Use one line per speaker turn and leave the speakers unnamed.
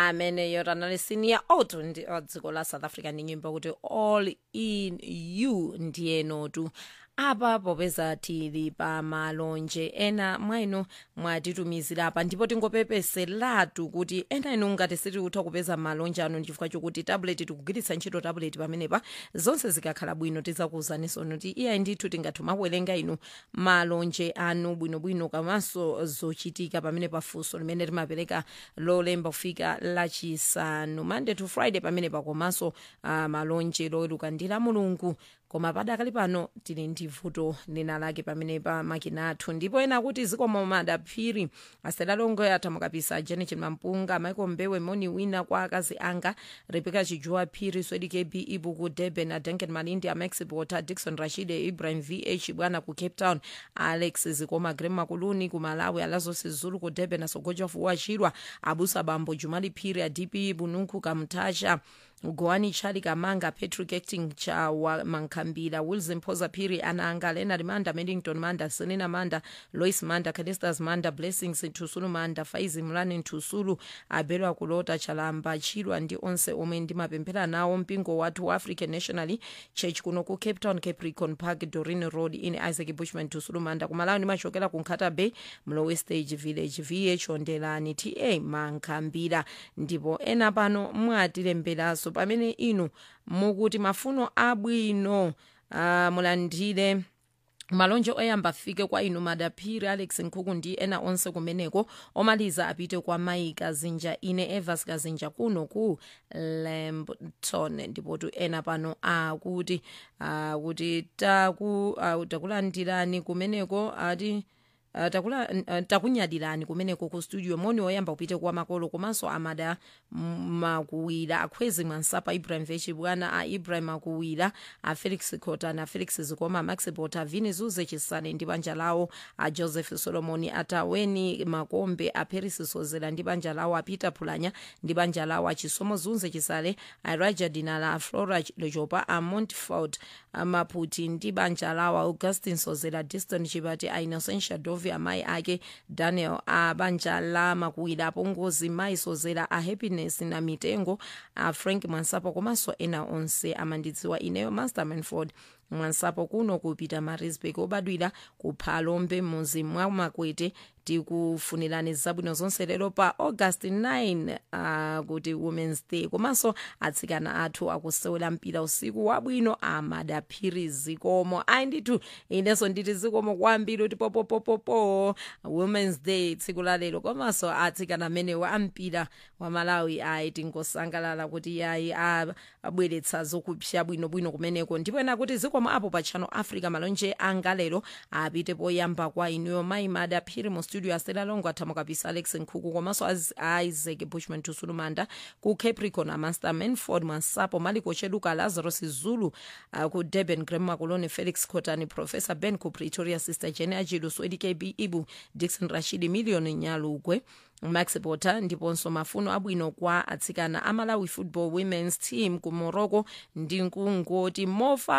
ameneyo ranali senior auto ndi wa dziko la south africa ndi nyimbo kuti all in you ndiye notu apa popeza tili pa malonje ena mwa inu mwatitumizira apa ndipo tingopepeseratu kuti ena inu ngati sitikutha kupeza malonje anu chifukwa chokuti tablet tikugwiritsa ntchito tablet pamenepa zonse zikakhala bwino tidzakuwuzaninso kuti iyayi ndithu tingathe kuwerenga inu malonje anu bwinobwino komanso zochitika pamene pafunso limene timapereka lolemba kufika lachisanu monday to friday pamenepa komanso uh, malonje loweruka ndi la mulungu koma padakali pano tili ndi vuto lina lake pamene pa makina athu ndipo ena kuti zikomo madaphiri aselalongo athamukapisa janet mampunga michael mbewe moni wina kwa akazi anga rebeka chijuwa phiri swedi kb ibuku durban adanken malindi amax bota dixon rashide ibrahim vh bwana ku cape town alex zikoma grem makuluni ku malawi alazo sizulu ku durban asogoja fuwa chirwa abusa bambo jumali phiri adp bununku kamtasha goani chali kamanga patrick acting cha wa mankhambira wilson phoza phiri ananga leonard manda medington manda selina manda lois manda cadestas manda blessings nthusulu manda faizi mlani nthusulu abelwa kulota chalamba chilwa ndi onse omwe ndimapemphera nawo mpingo wathu wa african national church kuno ku cape town capricorn park dorin road in isaac bushman nthusulu manda kumalawi ndimachokera ku nkhata bay mlowe stage village vh ondelani ta mankhambira ndipo ena pano mwatilemberanso pamene inu mukuti mafuno abwino uh, mulandire malonje oyamba afike kwa inu madaphiri alex nkhuku ndi ena onse kumeneko omaliza apite kwa mai kazinja ine evas kazinja kuno ku lambton ndipotu ena pano akuti akuti taku uh, takulandirani kumeneko ati Uh, takula uh, takunyadirani kumeneko ku studio moni oyamba upite kwa makolo komanso amada makuwira akhwezi mwansapa ibrahim vechi bwana a ibrahim akuwira a felix cota na felix zikoma max bota vini zuze chisane ndi banja lawo a joseph solomoni ataweni makombe a paris sozera ndi banja lawo a peter phulanya ndi banja lawo a chisomo zunze chisale a raja dinala a flora lejopa a montfort maputi ndi banja lawo augustin sozera diston chibati a innocentia dovi amayi ake daniel a banja la makuwira apongozi mayi sozera a happiness na mitengo a frank mwansapo komanso ena onse amandidziwa ineyo master manford mwansapo kuno kupita marisburg obadwira kuphalombe muzi mwa makwete tikufunirani zabwino zonse lero pa august 9 uh, kuti womens day komanso atsikana athu akusewera mpira usiku wabwino amadaphiri zikomo ayi ndithu inenso nditi zikomo kwambiri kuti popopopopo womens day tsiku la lero komanso atsikana amenewa ampira wa malawi ayi tingosangalala kuti yayi abweretsa zokupsya bwinobwino kumeneko ndipo ena kuti zikomo apo pa channel africa malonje anga lero apite poyamba kwa inuyo mayi madaphiri mu studio aselalongo athamukapisa alex nkhuku komanso isaac bushman tusulumanda ku capricorn amaster manford mwansapo maliko cheduka lazarus zulu uh, ku durban grem makoloni felix cotani professor ben ku pretoria sister jene ajilu swedi kb ibu dixon rashidi million nyalugwe max bota ndiponso mafuno abwino kwa atsikana amalawi football women's team ku morocco ndi nkungoti mofa